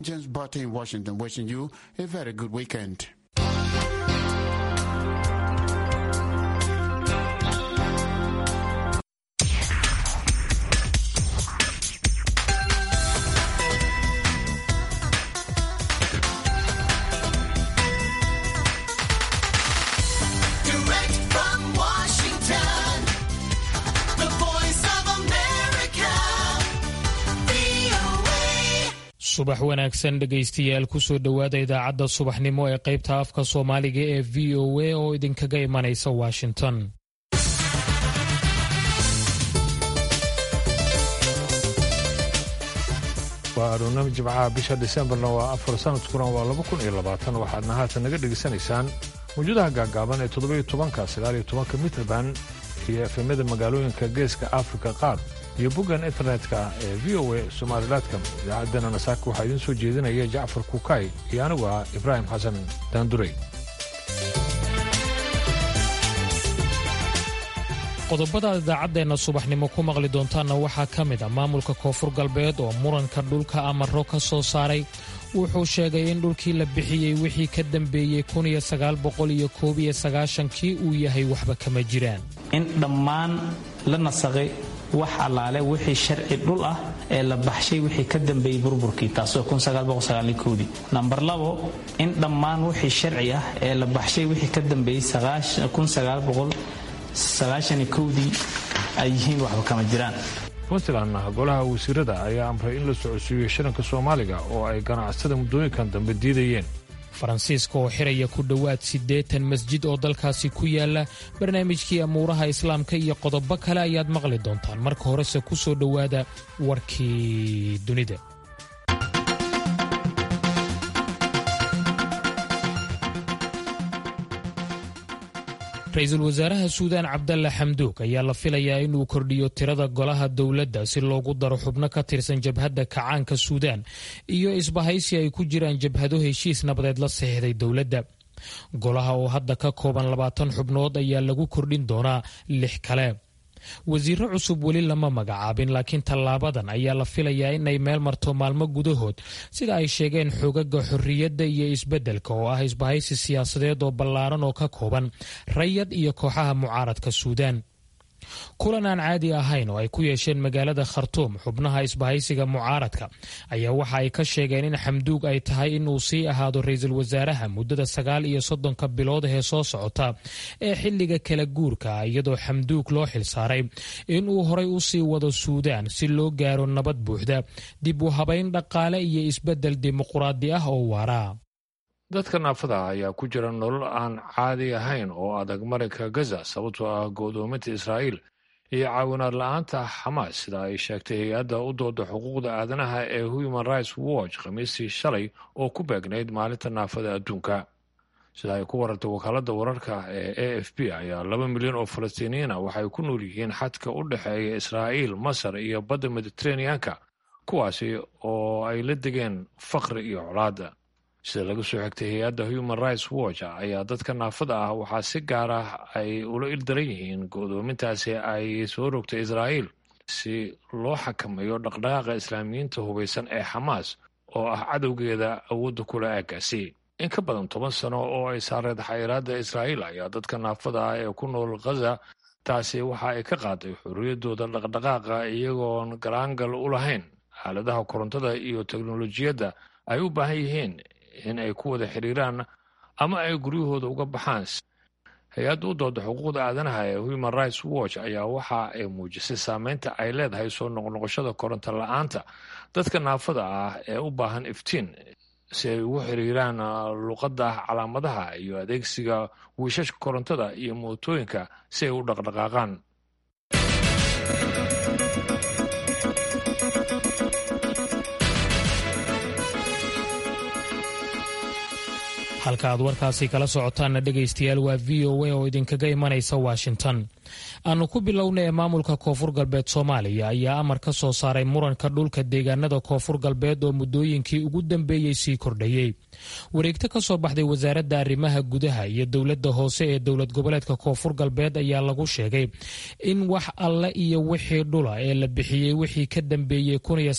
James Barty in Washington wishing you a very good weekend. Direct from Washington, the voice of America, VOA. subax wanaagsan dhegaystayaal kusoo dhowaada idaacadda subaxnimo ee qaybta afka soomaaliga ee v o a oo idinkaga imanaysa washington waa aroornimo jimcaha bisha disembarna waa afar sanadkuna waa laba kun iyo labaatan waxaadna haatan naga dhegaysanaysaan mawjadaha gaagaaban ee toddobiyo tobanka sagaaliyo tobanka mitrband iyo efemyada magaalooyinka geeska afrika qaar iyo boggan internetka ee v o a somalilatcom idaacaddana nasaaka waxaa idiin soo jeedinaya jacfar kuukay iyo anigu ah ibraahim xasan daanduray qodobada idaacaddeena subaxnimo ku maqli doontaanna waxaa ka mid a maamulka koonfur galbeed oo muranka dhulka amaro ka soo saaray wuxuu sheegay in dhulkii la bixiyey wixii ka dambeeyey kii uu yahay waxba kama jiraan in dhammaan la nasaqay wax allaale wixii sharci dhul ah ee la baxshay wixii ka dambeeyey burburkii taasoo dii nambar labo in dhammaan wixii sharci ah ee la baxshay wixii ka dambeeyey dii ay yihiin waxba kama jiraan puntlandna golaha wasiirada ayaa amray in la socodsiiyo shiranka soomaaliga oo ay ganacsada muddooyinkan dambe diidayeen faransiiska oo xiraya ku dhowaad siddeetan masjid oo dalkaasi ku yaala barnaamijkii amuuraha islaamka iyo qodobo kale ayaad maqli doontaan marka horese ku soo dhowaada warkii dunida ra-iisul wasaaraha suudaan cabdalla xamduug ayaa la filayaa inuu kordhiyo tirada golaha dowladda si loogu daro xubno ka tirsan jabhadda kacaanka suudaan iyo isbahaysi ay ku jiraan jabhado heshiis nabadeed la saxiixday dowladda golaha oo hadda ka kooban labaatan xubnood ayaa lagu kordhin doonaa lix kale wasiiro cusub weli lama magacaabin laakiin tallaabadan ayaa la filayaa inay meel marto maalmo gudahood sida ay sheegeen xogaga xorriyadda iyo isbeddelka oo ah isbahaysi siyaasadeed oo ballaaran oo ka kooban rayad iyo kooxaha mucaaradka suudaan kulan aan caadi ahayn oo ay ku yeesheen magaalada khartuum xubnaha isbahaysiga mucaaradka ayaa waxa ay ka sheegeen in xamduug ay tahay inuu sii ahaado ra-iisul wasaaraha muddada sagaal iyo soddonka bilood ee soo socota ee xilliga kala guurka ah iyadoo xamduug loo xilsaaray inuu horay u sii wado suudaan si loo gaaro nabad buuxda dib u habayn dhaqaale iyo isbeddel dimuquraadi ah oo waara dadka naafada ah ayaa ku jira nolol aan caadi ahayn oo adag marinka gaza sababtoo ah go'doominta israa'iil iyo caawinaad la'aanta xamaas sida ay sheegtay hay-adda u dooda xuquuqda aadanaha ee human rights watch khamiistii shalay oo ku beegnayd maalinta naafada adduunka sida ay ku warartay wakaaladda wararka ee a f b ayaa laba milyan oo falastiiniyiin ah waxay ku nool yihiin xadka u dhexeeya israa'iil masar iyo badda mediteraneanka kuwaasi oo ay la degeen faqri iyo colaadda sida laga soo xigtay hay-adda human rights watch ayaa dadka naafada ah waxaa si gaar ah ay ula ildaran yihiin go'doomintaasi ay soo rogtay israa'iil si loo xakameeyo dhaqdhaqaaqa islaamiyiinta hubaysan ee xamaas oo ah cadowgeeda awoodda kula aagaasi in ka badan toban sano oo ay saareed xayiraadda israa'iil ayaa dadka naafada ah ee ku nool khaza taasi waxa ay ka qaaday xorriyaddooda dhaqdhaqaaqa iyagoon galaangal u lahayn aaladaha korontada iyo teknolojiyadda ay u baahan yihiin in ay ku wada xiriiraan ama ay guryahooda uga baxaan hay-adda u dooda xuquuqda aadanaha ee human rights watch ayaa waxa ay muujisay saameynta ay leedahay soo noqnoqoshada koronto la-aanta dadka naafada ah ee u baahan iftiin si ay ugu xiriiraan luqadda calaamadaha iyo adeegsiga wiishashka korontada iyo mootooyinka si ay u dhaqdhaqaaqaan halka aad warkaasi kala socotaanna dhegaystayaal waa v o a oo idinkaga imanaysa washington aanu ku bilowna ee maamulka koonfur galbeed soomaaliya ayaa amar ka soo saaray muranka dhulka deegaanada koonfur galbeed oo muddooyinkii ugu dambeeyey sii kordhayey wareegto ka soo baxday wasaaradda arrimaha gudaha iyo dowladda hoose ee dowlad goboleedka koonfur galbeed ayaa lagu sheegay in wax alle iyo wixii dhula ee la bixiyey wixii ka dambeeyey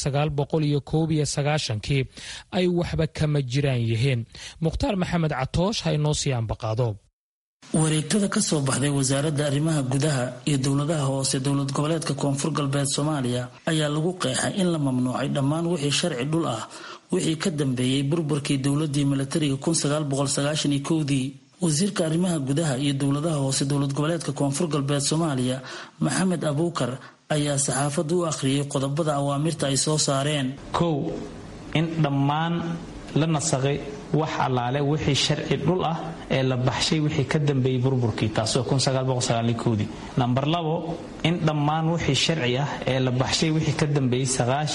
kii ay waxba kama jiraan yihiin mukhtaar maxamed catoosh ha inoo sii ambaqaado wareegtada ka soo baxday wasaaradda arrimaha gudaha iyo dowladaha hoose dowlad goboleedka koonfur galbeed soomaaliya ayaa lagu qeexay in la mamnuucay dhammaan wixii sharci dhul ah wixii ka dambeeyey burburkii dowladii milatariga dii wasiirka arrimaha gudaha iyo dowladaha hoose dowlad goboleedka koonfur galbeed soomaaliya maxamed abuukar ayaa saxaafadda u akhriyay qodobada awaamirta ay soo saareen kow in dhammaan la nasaqay wax allaale wixii sharci dhul ah ee la baxshay wixii ka dambeeyey burburkii taasoo dii namber labo in dhammaan wixii sharci ah ee la baxshay wixii ka dambeeyey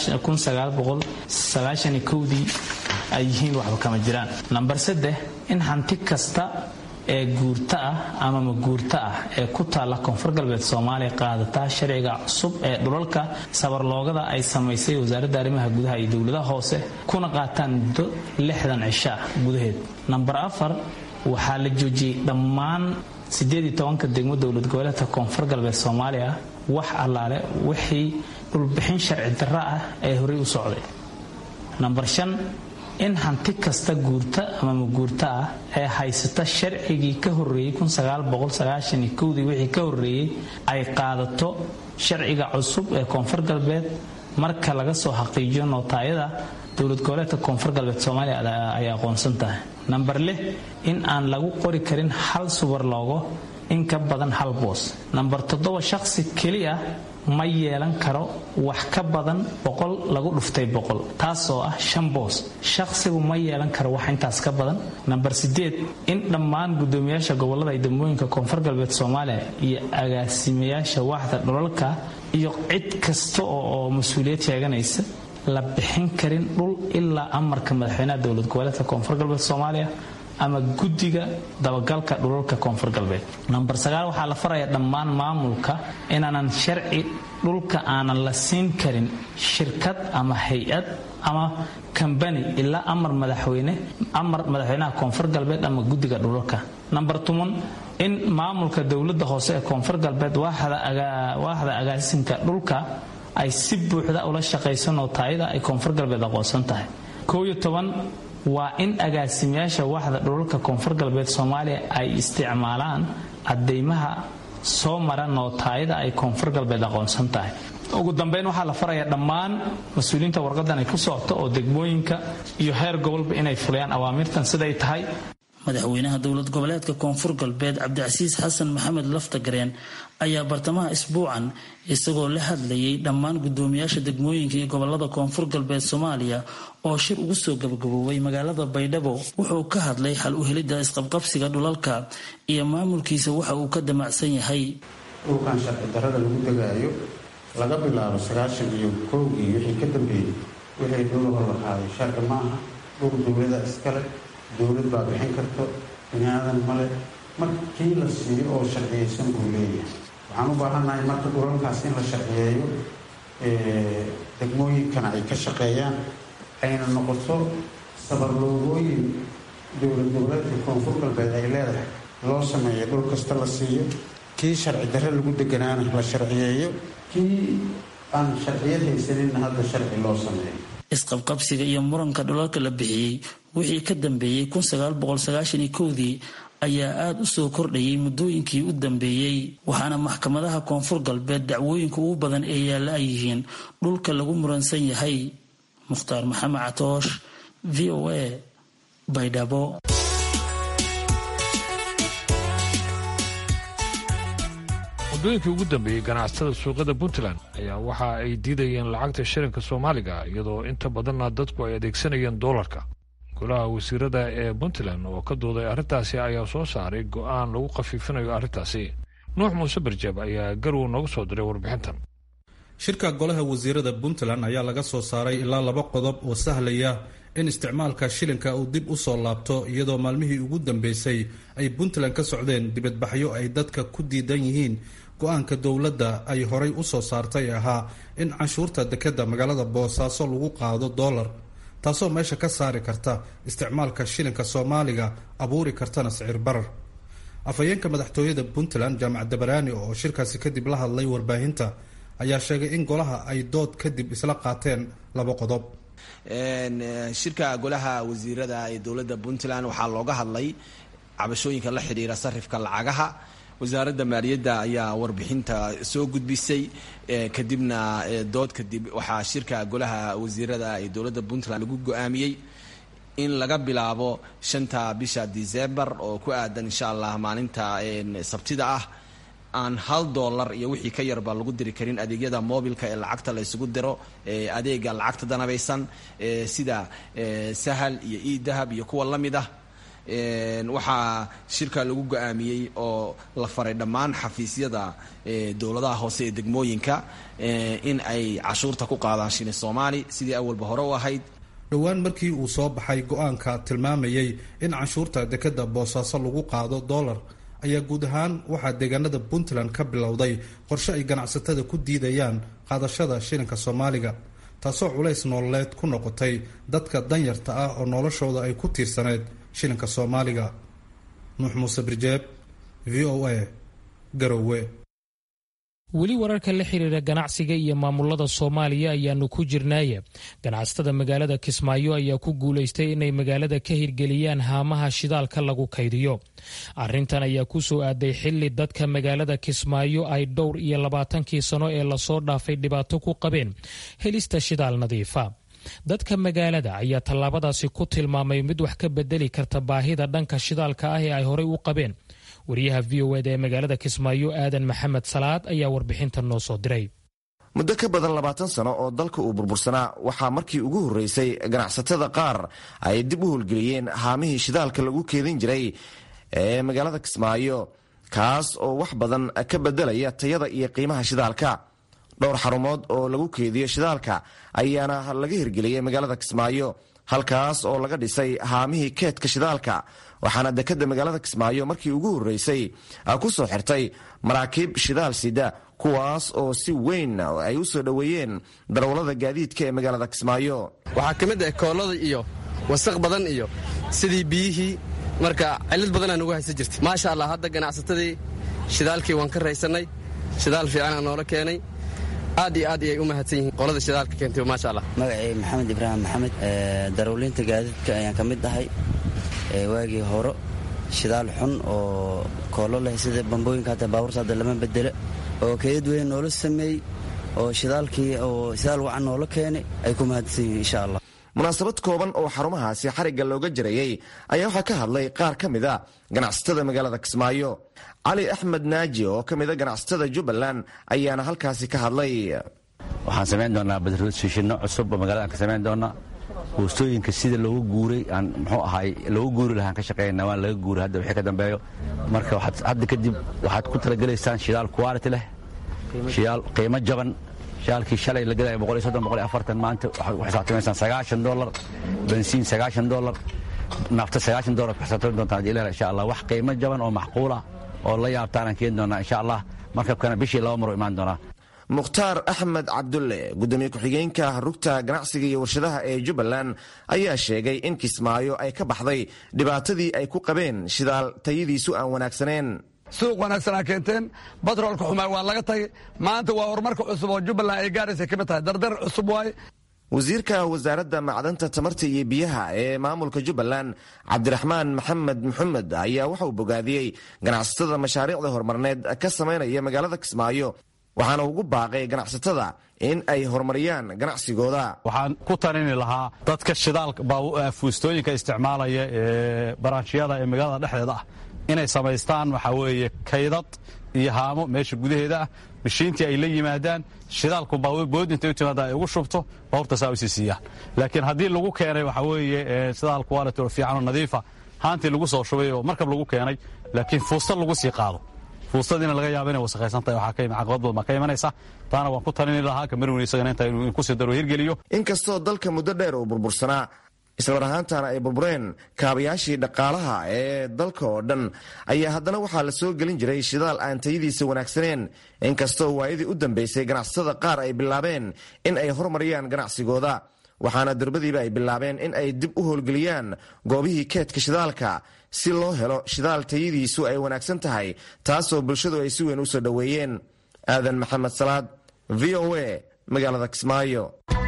dii ay yihiin waxba kama jiraan namber saddex in hanti kasta ee guurta ah ama maguurta ah ee ku taalla koonfur galbeed soomaaliya qaadataa sharciga cusub ee dhulalka sabarloogada ay samaysay wasaaradda arrimaha gudaha iyo dowladaha hoose kuna qaataan muddo lixdan cisho ah gudaheed namber afar waxaa la joojiyey dhammaan ka degmo dowlad goboleedka koonfur galbeed soomaaliya wax allaale wixii dhulbixin sharci darra ah ee horey u socday namber shan in hanti kasta guurta ama maguurta ah ee haysata sharcigii ka horeeyey wixii ka horeeyey ay qaadato sharciga cusub ee koonfur galbeed marka laga soo xaqiijiyo nootaayada dowlad goboleedka koonfur galbeed soomaaliya ay aqoonsan tahay namber lix in aan lagu qori karin hal subar loogo in ka badan hal boos namber toddoba shaqsi keliya ma yeelan karo wax ka badan boqol lagu dhuftay boqol taasoo ah shan boos shaqsigu ma yeelan karo wax intaas ka badan namber sideed in dhammaan gudoomiyaasha gobolada iyo degmooyinka koonfur galbeed soomaaliya iyo agaasimayaasha waaxda dhulalka iyo cid kasta oo mas-uuliyad sheeganaysa la bixin karin dhul ilaa amarka madaxweynaha dowlad goboleedka koonfur galbeed soomaaliya ama guddiga dabagalka dhulalka koonfur galbeed namber sagaal waxaa la faraya dhammaan maamulka inaanan sharci dhulka aanan la siin karin shirkad ama hay-ad ama kambani ilaa amar madaxweyne amar madaxweynaha koonfur galbeed ama guddiga dhulalka namber toban in maamulka dowladda hoose ee koonfur galbeed waaxda agaasinka dhulka ay si buuxda ula shaqayso nootaayada ay koonfur galbeed aqoonsan tahay kooyo toban waa in agaasimayaasha waaxda dhulalka koonfur galbeed soomaaliya ay isticmaalaan cadeymaha soo mara nootaayada ay koonfur galbeed aqoonsan tahay ugu dambeyn waxaa la farayaa dhammaan mas-uuliyiinta warqadan ay ku socoto oo degmooyinka iyo heer gobolba inay fuliyaan awaamirtan siday tahay madaxweynaha dowlad goboleedka koonfur galbeed cabdicasiis xasan maxamed laftagareen ayaa bartamaha isbuucan isagoo la hadlayay dhammaan gudoomiyaasha degmooyinka iyo gobolada koonfur galbeed soomaaliya oo shir ugu soo gabagaboobay magaalada baydhabo wuxuu ka hadlay xal u helidda isqabqabsiga dhulalka iyo maamulkiisa waxa uu ka damacsan yahay dhulkan sharci darrada lagu degaayo laga bilaabo sagaashan iyo kowgii wixii ka dambeeyey wixii dhulahor la qaaday sharci maaha dhul dowlada iskale dowlad baa bixin karto binaadan male markii la siiyo oo sharciyeysan buu leeyahay waxaan u baahannahay marka dhulalkaas in la sharciyeeyo degmooyinkana ay ka shaqeeyaan ayna noqoto sabarloogooyin dowlad goboleedka koonfur galbeed ay leedahay loo sameeyo dhul kasta la siiyo kii sharci darre lagu deganaana la sharciyeeyo kii aan sharciyad haysaninna hadda sharci loo sameeyo isqabqabsiga iyo muranka dhulalka la bixiyey wixii ka dambeeyey dii ayaa aada u soo kordhayay muddooyinkii u dambeeyey waxaana maxkamadaha koonfur galbeed dacwooyinka ugu badan ee yaalla ay yihiin dhulka lagu muransan yahay mukhtaar maxamed catoosh v o a baydhabo muddooyinkii ugu dambeeyey ganacsatada suuqyada puntland ayaa waxa ay diidayeen lacagta shilinka soomaaliga iyadoo inta badanna dadku ay adeegsanayeen doolarka golaha wasiirada ee puntland oo ka dooday arrintaasi ayaa soo saaray go'aan lagu khafiifinayo arrintaasi nuux muuse barjaab ayaa garow noogu soo diray warbixintan shirka golaha wasiirada puntland ayaa laga soo saaray ilaa laba qodob oo sahlaya in isticmaalka shilinka uu dib u soo laabto iyadoo maalmihii ugu dambeysay ay puntland ka socdeen dibadbaxyo ay dadka ku diidan yihiin go-aanka dowladda ay horay u soo saartay ahaa in canshuurta dekadda magaalada boosaaso lagu qaado dollar taasoo meesha ka saari karta isticmaalka shilinka soomaaliga abuuri kartana sicir barar afhayeenka madaxtooyada puntland jaamac dabaraani oo shirkaasi kadib la hadlay warbaahinta ayaa sheegay in golaha ay dood kadib isla qaateen laba qodob shirka golaha wasiirada ee dowladda puntland waxaa looga hadlay cabashooyinka la xidhiira sarifka lacagaha wasaaradda maaliyadda ayaa warbixinta soo gudbisay kadibna dood kadib waxaa shirka golaha wasiirada ee dowladda puntland lagu go-aamiyey in laga bilaabo shanta bisha december oo ku aadan insha allah maalinta sabtida ah aan hal dollar iyo wixii ka yarba lagu diri karin adeegyada mobilka ee lacagta la isugu diro adeega lacagta danabaysan sida sahal iyo edahab iyo kuwa la mid ah waxaa shirka lagu go-aamiyey oo la faray dhammaan xafiisyada dowladaha hoose ee degmooyinka in ay cashuurta ku qaadaan shilin soomaali sidii awalba hore u ahayd dhowaan markii uu soo baxay go-aanka tilmaamayay in canshuurta dekadda boosaaso lagu qaado dollar ayaa guud ahaan waxaa deegaanada puntland ka bilowday qorshe ay ganacsatada ku diidayaan qaadashada shilinka soomaaliga taasoo culays nololeed ku noqotay dadka danyarta ah oo noloshooda ay ku tiirsaneyd shilinka soomaaliga nuux muuse birjeeb v o a garowe weli wararka la xiriira ganacsiga iyo maamulada soomaaliya ayaanu ku jirnaaye ganacsatada magaalada kismaayo ayaa ku guulaystay inay magaalada ka hirgeliyaan haamaha shidaalka lagu kaydiyo arintan ayaa ku soo aaday xili dadka magaalada kismaayo ay dhowr iyo labaatankii sano ee lasoo dhaafay dhibaato ku qabeen helista shidaal nadiifa dadka magaalada ayaa tallaabadaasi ku tilmaamay mid wax ka bedeli karta baahida dhanka shidaalka ah ee ay horey u qabeen wariyaha v o eda ee magaalada kismaayo aadan maxamed salaad ayaa warbixinta noo soo diray muddo ka badan labaatan sano oo dalka uu burbursanaa waxaa markii ugu horreysay ganacsatada qaar ay dib u howlgeliyeen haamihii shidaalka lagu keedin jiray ee magaalada kismaayo kaas oo wax badan ka bedelaya tayada iyo qiimaha shidaalka dhowr xarumood oo lagu keediyo shidaalka ayaana laga hirgeliyey magaalada kismaayo halkaas oo laga dhisay haamihii keedka shidaalka waxaana dekadda magaalada kismaayo markii ugu horreysay ku soo xirtay maraakiib shidaal sida kuwaas oo si weyn ay u soo dhoweeyeen darawallada gaadiidka ee magaalada kismaayo waxaa ka mid ah koolada iyo wasaq badan iyo sidii biyihii marka cillad badanaa nugu haysa jirtay maasha allah hadda ganacsatadii shidaalkii waan ka raysannay shidaal fiicanaa noola keenay aad iyo aad ayay u mahadsan yihiin qolada shidaalka keentay maasha allah magacay maxamed ibraahim maxamed darawliinta gaadiidka ayaan ka mid ahay waagii horo shidaal xun oo koolo leh sida bambooyinka hata baabuurta hadda lama bedelo oo keedad weyn noola sameeyey oo shidaalkii oo shidaal wacan noola keenay ay ku mahadsan yihiin insha allah munaasabad kooban oo xarumahaasi xarigga looga jarayey ayaa waxaa ka hadlay qaar ka mid a ganacsatada magaalada kismaayo cali axmed naaji oo ka mida ganacsatada jubbaland ayaana halkaasi ka hadlay waxaan samayn doonaa badroodsiishinno cusub oo magaladan ka samayn doonaa boostooyinka sida loogu guuray aan muxuu ahaay loogu guuri lahaan ka shaqaynaa waan laga guuray hadda wixii ka dambeeyo marka waxaad hadda kadib waxaad ku talagelaysaan shidaal quality leh shidaal qiimo jaban shidaalkii shalay la gadaya boqol iyo soddon boqol iyo afartan maanta waxaad ku xisaabtamaysaan sagaashan dollar bensiin sagaashan dollar nafta sagaashan dollar ku xisaabtami doontaan haddii ilaah insha allah wax qiimo jaban oo macquula oo la yaabtaanaan keeni doonaa insha allah markabkana bishii laba mar oo imaan doonaa mukhtaar axmed cabdulle gudoomiye ku-xigeenka rugta ganacsiga iyo warshadaha ee jubbaland ayaa sheegay in kismaayo ay ka baxday dhibaatadii ay ku qabeen shidaal tayadiisu aan wanaagsaneen suuq wanaagsanaa keenteen batroolka xumaa waa laga tagay maanta waa horumarka cusub oo jubbaland ay gaaraysa ka mid tahay dardar cusub waaye wasiirka wasaaradda macdanta tamarta iyo biyaha ee maamulka jubbaland cabdiraxmaan maxamed maxamed ayaa waxa uu bogaadiyey ganacsatada mashaariicda horumarneed ka samaynaya magaalada kismaayo waxaana ugu baaqay ganacsatada in ay horumariyaan ganacsigooda waxaan ku tanini lahaa dadka shidaalka fuustooyinka isticmaalaya ee baraanshiyada ee magaalada dhexdeeda ah inay samaystaan waxaa weeye kaydad iyo haamo meesha gudaheeda ah mashiintii ay la yimaadaan shidaalku bood intay u timaada ay ugu shubto bawrta saa usii siiyaan laakiin haddii lagu keenay waxaa weeye shidaal quality oo fiican oo nadiifa haantii lagu soo shubay oo markab lagu keenay laakiin fuusta lagu sii qaado fuustadiina laga yaaba inay wasakhaysantahay waxaa ka caqabad badan baa ka imanaysa taana waan ku talini lahaa kamarwin isagana inta inuu kusii daro hirgeliyo inkastoo dalka muddo dheer uu burbursanaa islamar ahaantana ay burbureen kaabayaashii dhaqaalaha ee dalka oo dhan ayaa haddana waxaa la soo gelin jiray shidaal aan tayadiisa wanaagsaneen inkastoo waayadii u dambeysay ganacsatada qaar ay bilaabeen in ay horumariyaan ganacsigooda waxaana durbadiiba ay bilaabeen in ay dib u howlgeliyaan goobihii keedka shidaalka si loo helo shidaal tayadiisu ay wanaagsan tahay taasoo bulshadu ay si weyn u soo dhoweeyeen aadan maxamed salaad v o a magaalada kismaayo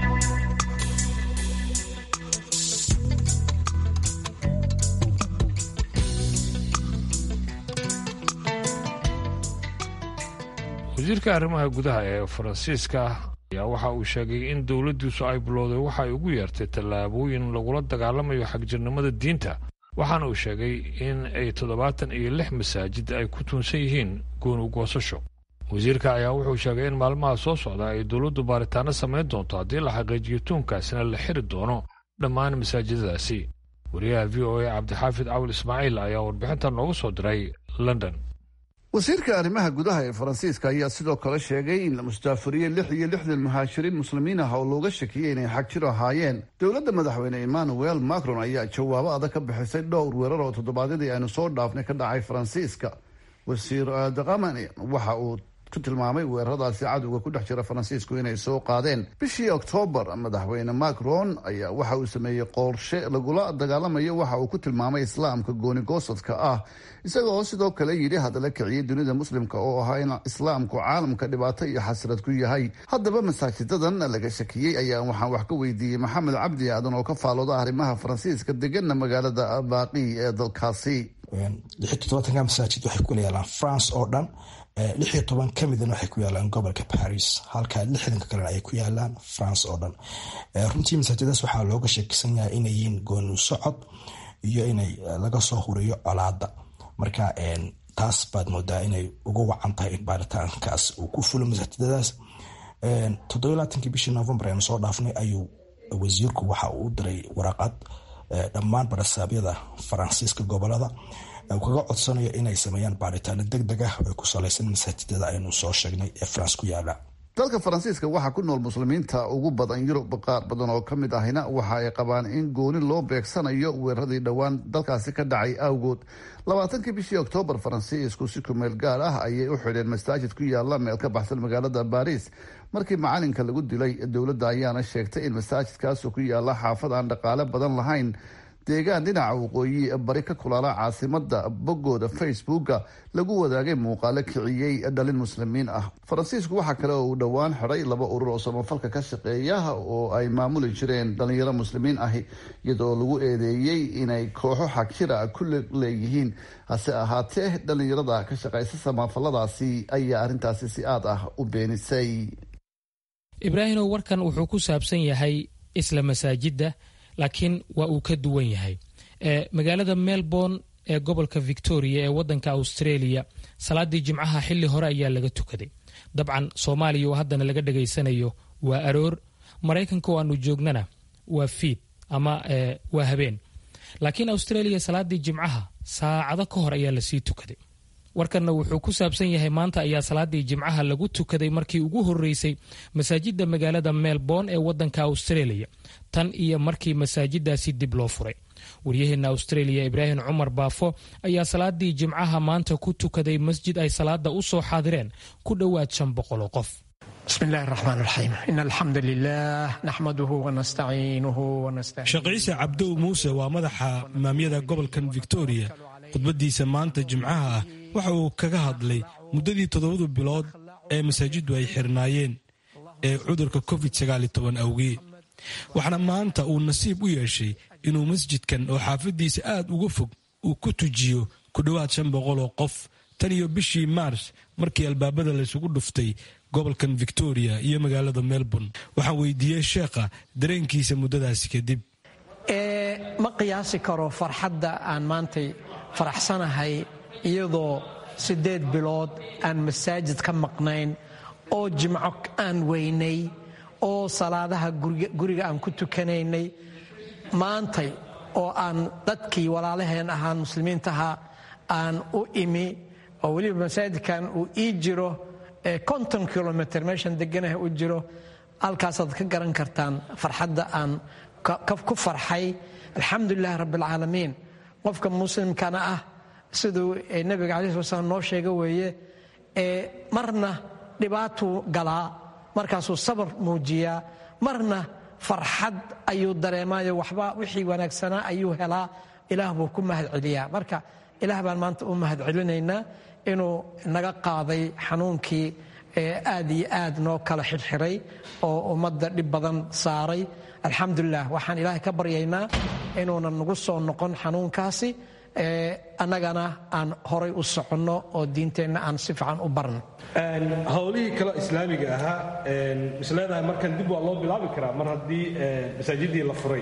wasiirka arrimaha gudaha ee faransiiska ayaa waxa uu sheegay in dowladdiisu ay bilowday waxa ay ugu yeertay tallaabooyin lagula dagaalamayo xagjirnimada diinta waxaana uu sheegay in ay toddobaatan iyo lix masaajid ay ku tuunsan yihiin gooni goosasho wasiirka ayaa wuxuu sheegay in maalmaha soo socda ay dowladdu baaritaano samayn doonto haddii la xaqiijiyo tuunkaasina la xiri doono dhammaan masaajidadaasi wariyaha v o a cabdixaafid cawil ismaaciil ayaa warbixinta noogu soo diray london wasiirka arrimaha gudaha ee faransiiska ayaa sidoo kale sheegay in la mustaafuriyey lix iyo lixdan muhaajiriin muslimiin ah oo looga shakiyey inay xagjir ahaayeen dowladda madaxweyne emmanuel macron ayaa jawaabo adag ka bixisay dhowr weerar oo toddobaadyadii aynu soo dhaafnay ka dhacay faransiiska wasiir dakamani waxa uu ku tilmaamay weeraradaasi cadowga ku dhex jira faransiisku inay soo qaadeen bishii oktoobar madaxweyne macron ayaa waxa uu sameeyey qorshe lagula dagaalamayo waxa uu ku tilmaamay islaamka goonigoosadka ah isaga oo sidoo kale yidhi hadala kiciyay dunida muslimka oo ahaa in islaamku caalamka dhibaato iyo xasrad ku yahay haddaba masaajidadan laga shakiyey ayaa waxaan wax ka weydiiyey maxamed cabdi aadan oo ka faalooda arrimaha faransiiska degana magaalada baaqi ee dalkaasi lix todobaatanka masaajid waxay ku yaalaan france oo dhan lix iyo toban ka midna waxay ku yaalaan gobolka paris halka lixdanka kalena ay ku yaalaan france oo dhan runtii masaajidadaas waxaa looga sheekisan yahay inay yihiin gooni socod iyo inay laga soo huriyo colaada marka taas baad moodaa inay uga wacan tahay in baaritaankaas uu ku fulo masaajidadaas toddoba laatankii bishii novembar aynu soo dhaafnay ayuu wasiirku waxa uu u diray waraqad dhammaan barasaabyada faransiiska gobolada uu kaga codsanayo inay sameeyaan baaritaano deg deg ah oo ku salaysan masaajidada aynu soo sheegnay ee france ku yaala dalka faransiiska waxaa ku nool muslimiinta ugu badan yurub qaar badan oo ka mid ahina waxa ay qabaan in gooni loo beegsanayo weeraradii dhowaan dalkaasi ka dhacay awgood labaatankii bishii oktoobar faransiisku si kumeel gaar ah ayay u xidheen masaajid ku yaala meel ka baxsan magaalada baris markii macalinka lagu dilay dowladda ayaana sheegtay in masaajidkaasu ku yaala xaafad aan dhaqaale badan lahayn deegaan dhinaca waqooyi bari ka kulaala caasimada boggooda facebooka lagu wadaagay muuqaalo kiciyey dhalin muslimiin ah faransiisku waxaa kale oo uu dhowaan xidhay laba urur oo samafalka ka shaqeeya oo ay maamuli jireen dhalinyaro muslimiin ahi iyadoo lagu eedeeyey inay kooxo xagjira ku leeyihiin hase ahaatee dhalinyarada ka shaqeysa samafaladaasi ayaa arrintaasi si aad ah u beenisay ibraahimow warkan wuxuu ku saabsan yahay isla masaajidda laakiin waa uu ka duwan yahay magaalada melbourne ee gobolka victoria ee wadanka australia salaadii jimcaha xili hore ayaa laga tukaday dabcan soomaaliya oo haddana laga dhegaysanayo waa aroor maraykanka oo aanu joognana waa fiid ama waa habeen laakiin australia salaadii jimcaha saacado ka hor ayaa lasii tukaday warkanna wuxuu ku saabsan yahay maanta ayaa salaadii jimcaha lagu tukaday markii ugu horeysay masaajida magaalada melbourne ee wadanka australia tan iyo markii masaajidaasi dib loo furay waryaheena australia ibraahim cumar baafo ayaa salaadii jimcaha maanta ku tukaday masjid ay salaada u soo xaadireen ku dhowaad shan boqol oo qof بسم الله الرحمن الرحيم إن الحمد لله نحمده ونستعينه ونستهديه sheekh ciise cabdow muuse waa madaxa imaamyada gobolkan victoria khudbadiisa maanta jimcaha ah waxa uu kaga hadlay muddadii toddobadu bilood ee masaajiddu ay xirnaayeen ee cudurka covid awgii waxaana maanta uu nasiib u yeeshay inuu masjidkan oo xaafadiisa aad uga fog uu ku tujiyo ku dhowaad shan boqol oo qof tan iyo bishii maars markii albaabada laysugu dhuftay gobolkan victoria iyo magaalada melbourne waxaan weydiiyey sheekha dareenkiisa muddadaasi kadib ma qiyaasi karo farxadda aan maantay faraxsanahay iyadoo siddeed bilood aan masaajid ka maqnayn oo jimco aan weynay oo salaadaha guriga aan ku tukanaynay maantay oo aan dadkii walaalaheen ahaan muslimiintaha aan u imi oo weliba masaajidkan uu ii jiro konton kilomitr meeshan deganaha u jiro halkaasaad ka garan kartaan farxadda aan ku farxay alxamdulilahi rabbialcaalamiin qofka muslimkana ah siduu nebiga calayi sala slam noo sheega weeye marna dhibaatuu galaa markaasuu sabar muujiyaa marna farxad ayuu dareemaayo waxba wixii wanaagsanaa ayuu helaa ilaah buu ku mahad celiyaa marka ilaah baan maanta u mahad celinaynaa inuu naga qaaday xanuunkii aad iyo aad noo kala xirxiray oo ummadda dhib badan saaray alxamdulilah waxaan ilaahay ka baryaynaa inuunan nagu soo noqon xanuunkaasi annagana aan horay u soconno oo diinteenna aan si fiican u barno howlihii kale islaamiga ahaa misleedahay markan dib waa loo bilaabi karaa mar haddii masaajidii la furay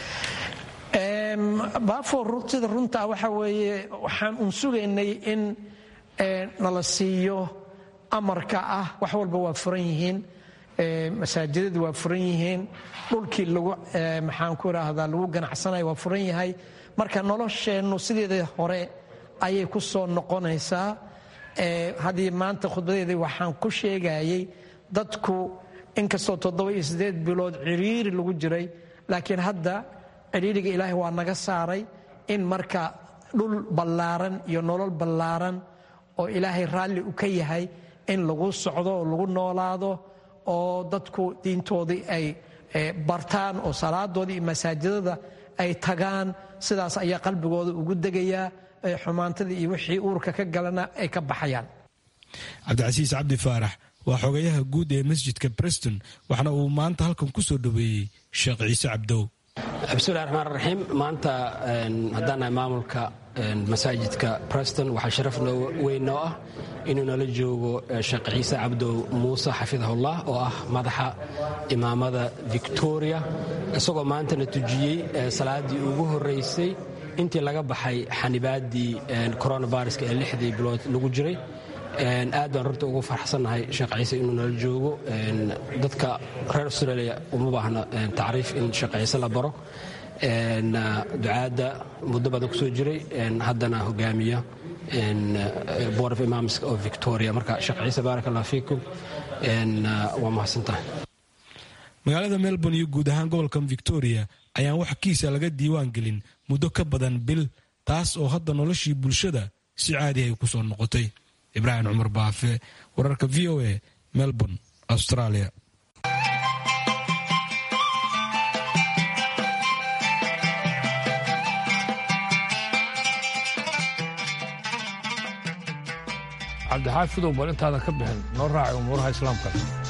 baafoor sida runtaa waxa weeye waxaan un sugaynay in nala siiyo amarka ah wax walba waa furan yihiin masaajidada waa furan yihiin dhulkii lagu maxaan ku idhaahdaa lagu ganacsanaya waa furan yahay marka nolosheennu sideeda hore ayay ku soo noqonaysaa haddii maanta khudbadeedii waxaan ku sheegayay dadku inkastoo toddoba iyo siddeed bilood ciriiri lagu jiray laakiin hadda ciriiriga ilaahay waa naga saaray in marka dhul ballaaran iyo nolol ballaaran oo ilaahay raalli u ka yahay in lagu socdo oo lagu noolaado oo dadku diintoodii ay bartaan oo salaadoodii iyo masaajidada ay tagaan sidaas ayaa qalbigooda ugu degayaa xumaantadii iyo wixii uurka ka galana ay ka baxayaan cabdicasiis cabdi faarax waa xogayaha guud ee masjidka breston waxna uu maanta halkan ku soo dhoweeyey sheekh ciise cabdow bismillahi raxmaan raxiim maanta haddaan nahay maamulka masaajidka preston waxaa sharaf weyn noo ah inuu nala joogo sheekh ciise cabdow muuse xafidahullah oo ah madaxa imaamada victoria isagoo maantana tujiyey salaaddii ugu horraysay intii laga baxay xanibaaddii coronaviruska ee lixdii bilood lagu jiray aad baan runta ugu farxsannahay sheekh ciise inuu nala joogo dadka reer australia uma baahna tacriif in sheekh ciise la baro ducaadda muddo badan ku soo jiray haddana hogaamiya board of imams of victoria marka sheekh ciise baarak allah fiikum waa mahadsantahay magaalada melbourne iyo guud ahaan gobolkan victoria ayaan wax kiisa laga diiwaan gelin muddo ka badan bil taas oo hadda noloshii bulshada si caadi ay ku soo noqotay ibraahim cumar baafe wararka v o a melbourne australia cabdixaafidow bal intaada ka bixin noo raaci umuuraha islaamka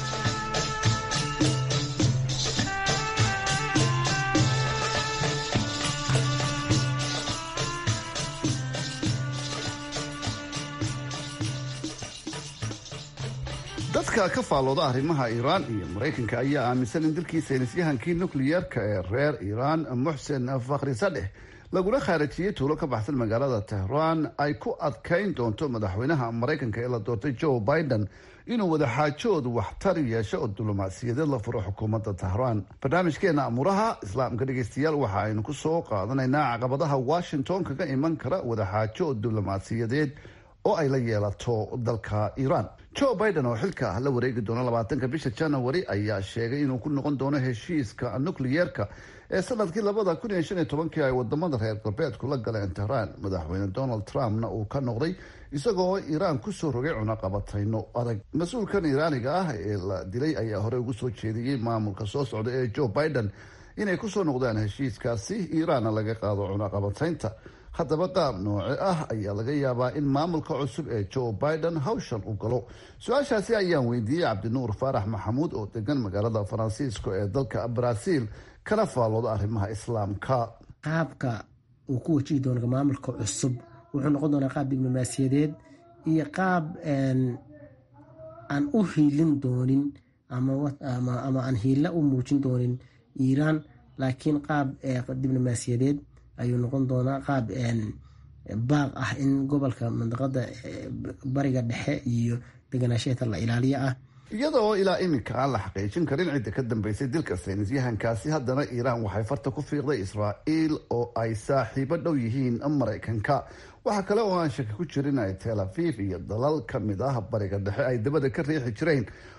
dadka ka faallooda arrimaha iiraan iyo maraykanka ayaa aaminsan in dalkii saynisyahankii nukliyeerka ee reer iiraan muxsen fakhri sadeh lagula khaarajiyey tuulo ka baxsan magaalada tehraan ay ku adkayn doonto madaxweynaha maraykanka ee la doortay joe biden inuu wadaxaajood waxtar yeesho oo diblomaasiyadeed la furo xukuumadda tehraan barnaamijkeena amuuraha islaamka dhegeystayaal waxa aynu ku soo qaadanaynaa caqabadaha washington kaga iman kara wadaxaajood diblomaasiyadeed oo ay la yeelato dalka iiraan joe biden oo xilka la wareegi doona labaatanka bisha january ayaa sheegay inuu ku noqon doono heshiiska nukliyeerka ee sanadkii labada kun iyo shan iyo tobankii ay wadamada reer galbeedku la galeen tehraan madaxweyne donald trumpna uu ka noqday isagoo iiraan kusoo rogay cunaqabatayno adag mas-uulkan iiraaniga ah ee la dilay ayaa hore ugu soo jeediyey maamulka soo socda ee joe biden inay kusoo noqdaan heshiiskaasi iiraanna laga qaado cunaqabataynta haddaba qaab nooce ah ayaa laga yaabaa in maamulka cusub ee joe biden hawshan u galo su-aashaasi ayaan weydiiyey cabdinuur faarax maxamuud oo degan magaalada faransiisko ee dalka brazil kana faallooda arrimaha islaamka qaabka uu ku wajihi doono maamulka cusub wuxuu noqon doonaa qaab diblomaasiyadeed iyo qaab aan u hiilin doonin ama aan hiilla u muujin doonin iiraan laakiin qaab diblomaasiyadeed ayuu noqon doonaa qaab baaq ah in gobolka mandaqada bariga dhexe iyo deganaasheeta la ilaaliyo ah iyada oo ilaa iminka aan la xaqiijin karin cidda ka dambeysay dilka saynisyahankaasi haddana iiraan waxay farta ku fiiqday israa'iil oo ay saaxiibo dhow yihiin maraykanka waxaa kale oo aan shaki ku jirin ay tel aviv iyo dalal ka mid ah bariga dhexe ay dabada ka riixi jireen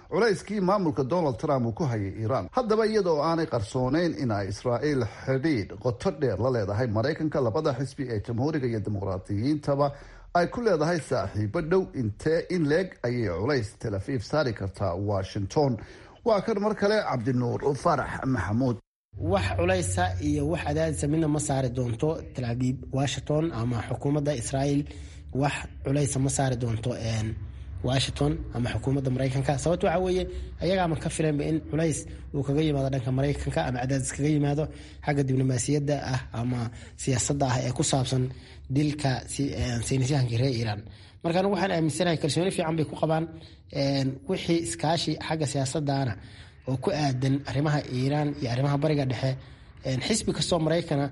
culayskii maamulka donald trump uu ku hayay iiraan haddaba iyadoo aanay qarsooneyn in ay israa'iil xidhiidh qoto dheer la leedahay maraykanka labada xisbi ee jamhuuriga iyo dimuqraadiyiintaba ay ku leedahay saaxiibo dhow intee in leeg ayay culays tel aviv saari kartaa washington waa kan mar kale cabdinuur farax maxamuud wax culaysa iyo wax cadaadisa midna ma saari doonto tel aviv washington ama xukuumadda israa'iil wax culaysa ma saari doonto washington ama xukuumadda maraykanka sababto waxaa weeye ayagaama ka filanba in culays uu kaga yimaado dhanka maraykanka ama cadaadis kaga yimaado xagga diblomaasiyadda ah ama siyaasadda ah ee ku saabsan dilka saynisyahankii reer iiraan markaan waxaan aaminsanahay kalsooni fiican bay ku qabaan wixii iskaashi xagga siyaasadana oo ku aadan arrimaha iiraan iyo arrimaha bariga dhexe xisbi kastoo maraykana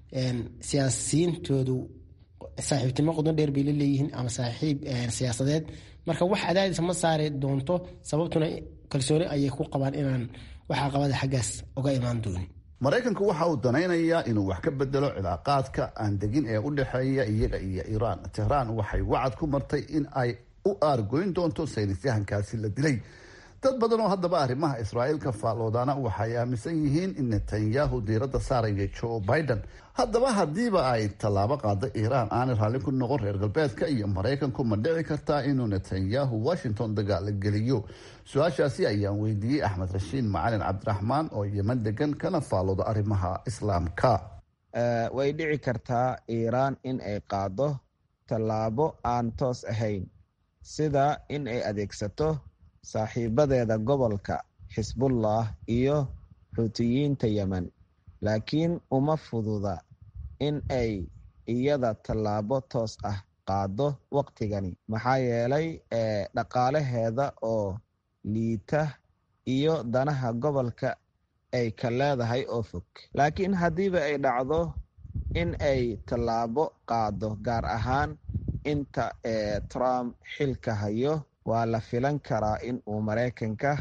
siyaasiyiintoodu saaxiibtinimo qudon dheer bay la leeyihiin ama saaxiib siyaasadeed marka wax cadaadis ma saari doonto sababtuna kalsooni ayay ku qabaan inaan wax caqabada xaggaas uga imaan doonin maraykanku waxa uu danaynayaa inuu wax ka bedelo cilaaqaadka aan degin ee u dhexeeya iyaga iyo iiraan tehraan waxay wacad ku martay in ay u aargoyn doonto saynisyahankaasi la dilay dad badan oo haddaba arrimaha israa'iil ka faalloodana waxay aaminsan yihiin in netanyahu diiradda saaraya joe biden haddaba haddiiba ay tallaabo qaada iiraan aanay raalli ku noqon reer galbeedka iyo maraykanku ma dhici kartaa inuu netanyahu washington dagaala geliyo su-aashaasi ayaan weydiiyey axmed rashiid macalin cabdiraxmaan oo yeman degan kana faallooda arrimaha islaamka way dhici kartaa iiraan in ay qaado tallaabo aan toos ahayn sida in ay adeegsato saaxiibadeeda gobolka xisbullah iyo xuutiyiinta yemen laakiin uma fududa in ay iyada tallaabo toos ah qaado waqtigani maxaa yeelay dhaqaalaheeda oo liita iyo danaha gobolka ay ka leedahay oo fog laakiin haddiiba ay dhacdo in ay tallaabo qaado gaar ahaan inta trump xilka hayo waa la filan karaa in uu maraykanka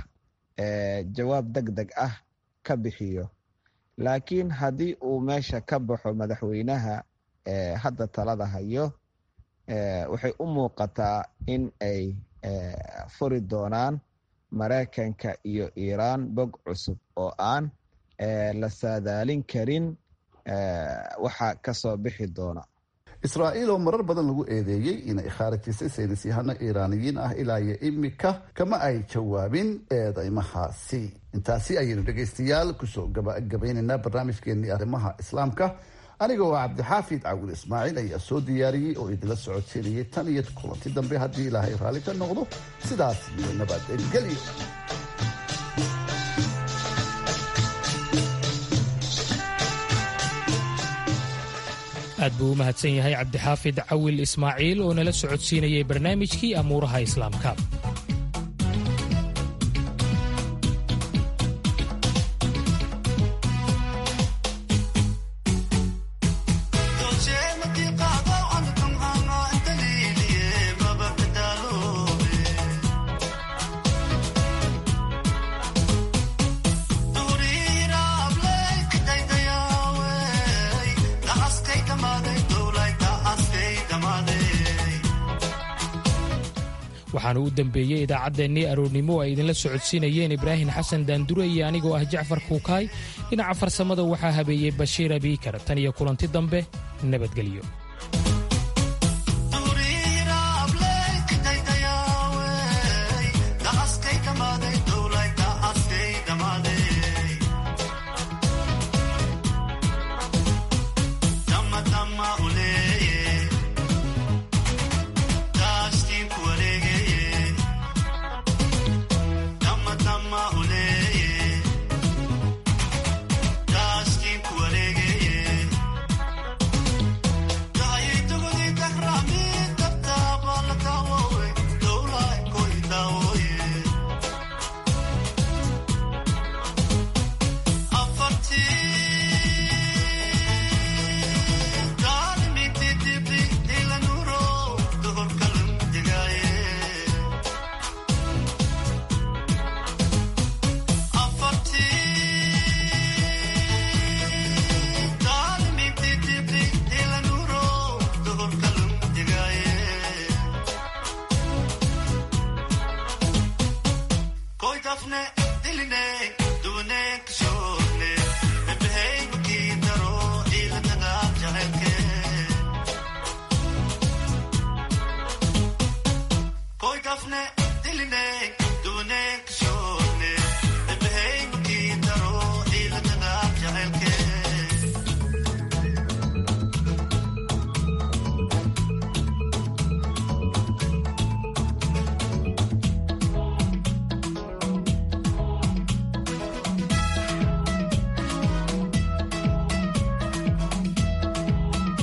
jawaab deg deg ah ka bixiyo laakiin haddii uu meesha ka baxo madaxweynaha hadda talada hayo waxay u muuqataa in ay furi doonaan maraykanka iyo iiraan bog cusub oo aan la saadaalin karin waxa kasoo bixi doona israa'iil oo marar badan lagu eedeeyey inay khaarijisay saynisyahano iiraaniyiin ah ilaa iyo imika kama ay jawaabin eedeymahaasi intaasi ayaynu dhegaystayaal kusoo gabagabaynaynaa barnaamijkeenii arrimaha islaamka aniga oo cabdixaafid cawil ismaaciil ayaa soo diyaariyey oo idinla socodsiinayay tan iyo kulanti dambe haddii ilaahay raalli ka noqdo sidaas iyo nabadgelyo aad buu u mahadsan yahay cabdixaafid cawil ismaaciil oo nala socodsiinayay barnaamijkii amuuraha islaamka waxaana u dembeeyey idaacaddeenii aroornimo ay idinla socodsiinayeen ibraahim xasan daandure iyo anigoo ah jacfar kuukaay dhinaca farsamada waxaa habeeyey bashiir abiikar tan iyo kulanti dambe nabadgelyo